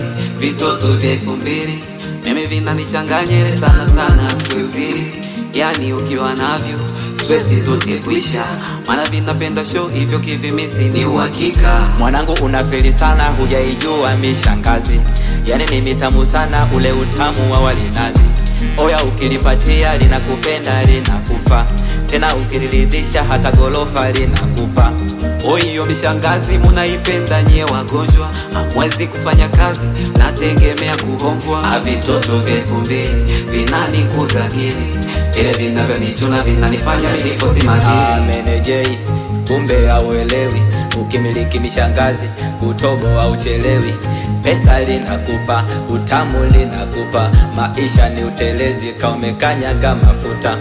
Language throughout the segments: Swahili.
vitoto vya elfu mbili mimi vinanichanganyele sana sana, siuzili yani ukiwa navyo stresi zote kuisha, maana vinapenda show hivyo kivimisi ni uhakika. Mwanangu unafeli sana, hujaijua mishangazi, yani ni mitamu sana ule utamu wa walinazi. Oya, ukilipatia linakupenda linakufa, tena ukiliridhisha hata gorofa linakupa. Oiyo mishangazi munaipenda nyie wagonjwa, hamwezi kufanya kazi, nategemea kuhongwa. Avitoto vya elfu mbili vinanikuza akili, vile vinavyonichuna vinanifanya milifosi Ah, madili. menejei kumbe hauelewi, ukimiliki mishangazi kutobo hauchelewi. Pesa linakupa, utamu linakupa, maisha ni utelezi, kaumekanyaga mafuta.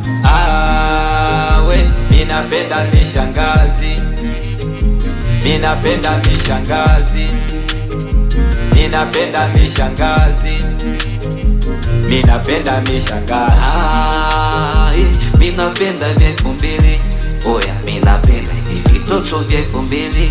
Ah, we minapenda mishangazi, minapenda mishangazi, minapenda mishangazi, minapenda mishangazi. Ah, eh, minapenda vya elfu mbili oya, minapenda hivi vitoto vya elfu mbili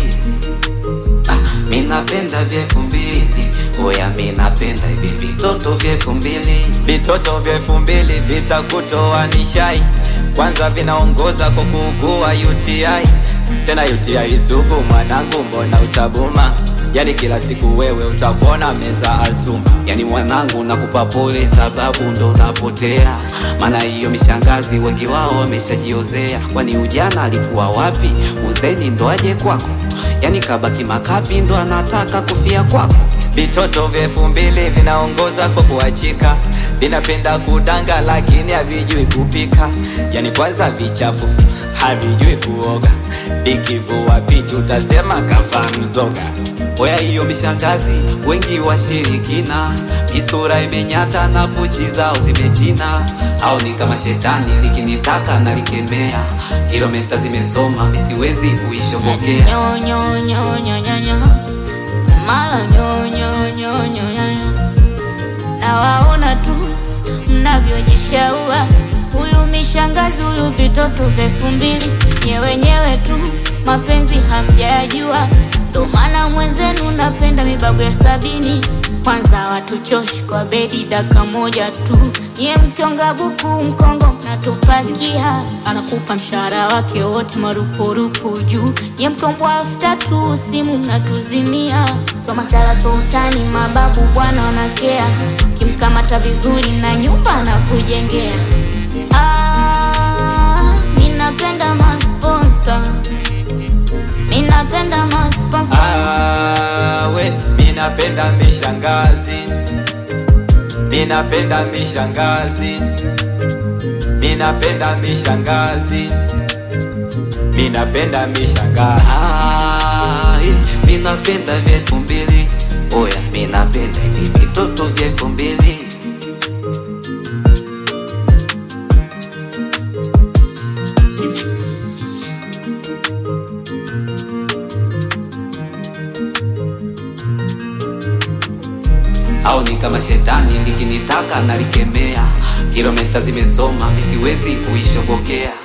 ah, minapenda vya elfu mbili oya, minapenda hivi vitoto vya elfu mbili Vitoto vya elfu mbili vitakutoa nishai, kwanza vinaongoza kwa kuugua UTI, tena UTI sugu. Mwanangu, mbona utabuma? Yani kila siku wewe utakuona meza azuma. Yani mwanangu, nakupa pole sababu ndo unapotea, maana hiyo mishangazi wengi wao wameshajiozea. Kwani ujana alikuwa wapi? Uzeni ndo aje kwako? Yani kabaki makapi ndo anataka kufia kwako. Vitoto vya elfu mbili vinaongoza kwa kuachika, vinapenda kudanga lakini havijui kupika. Yani kwanza vichafu, havijui kuoga, vikivua pichu utasema kafa mzoga. Oya, hiyo mishangazi wengi washirikina, misura imenyata na pochi zao zimechina, au ni kama shetani likinitaka na likemea, kilomita zimesoma misiwezi kuishobokea. Nyo, nyo, nyo, nyo, nyo, nyo. Mala nyo, nyo, nyo, nyo, nyo, nyo. Nawaona tu mnavyojishaua, huyu mishangazi, huyu vitoto vya elfu mbili, nye wenyewe tu mapenzi hamjajua, ndo maana mwenzenu napenda mibabu ya sabini. Kwanza watuchoshi kwa bedi daka moja tu, nye mkionga buku mkongo mnatupakia, anakupa mshahara wake wote marupurupu juu, nye mkombwa elfu tatu simu mnatuzimia. Soma sala sultani, mababu bwana wanakea, kimkamata vizuri na nyumba na kujengea. Ah, ninapenda masponsa, ninapenda masponsa. Ah, we minapenda mishangazi, minapenda mishangazi, minapenda mishangazi, minapenda mishangazi. Ah, eh, minapenda vya elfu mbili oya, minapenda hivi vitoto vya elfu mbili au ni kama shetani likinitaka nalikemea, kilomita zimesoma misiwezi kuishobokea.